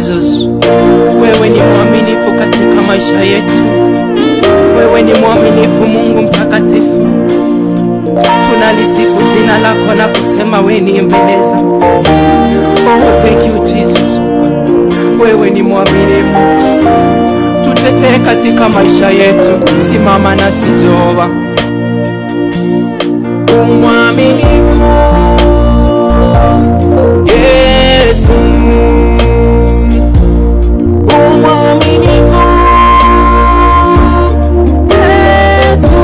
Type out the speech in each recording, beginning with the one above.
Jesus. Wewe ni mwaminifu katika maisha yetu, wewe ni mwaminifu Mungu mtakatifu. Tunalisifu jina lako na kusema wewe ni mbeleza. Oh, thank you Jesus, wewe ni mwaminifu. Tutetee katika maisha yetu, simama nasi Jehova. Umwaminifu Yesu, umwaminifu Yesu,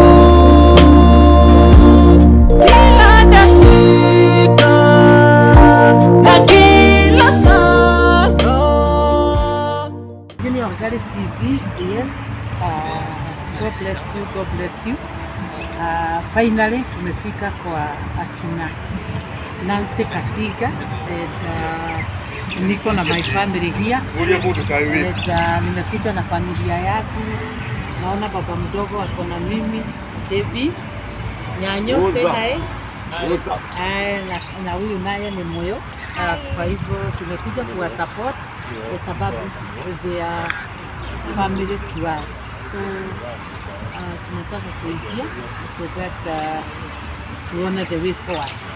kila dakika na kila saa. Jimmy Wangari TV, yes. Uh, God bless you, God bless you. Uh, finally tumefika kwa akina Nancy Kasiga and uh, niko na my family here and uh, nimekuja na familia yangu. Naona baba mdogo ako na mimi Davis Nyanyo, say hi. Aya, na, na huyu naye ni moyo uh, kwa hivyo tumekuja kuwa support kwa sababu they are family to us so uh, tunataka kuingia so that uh, tuone the way forward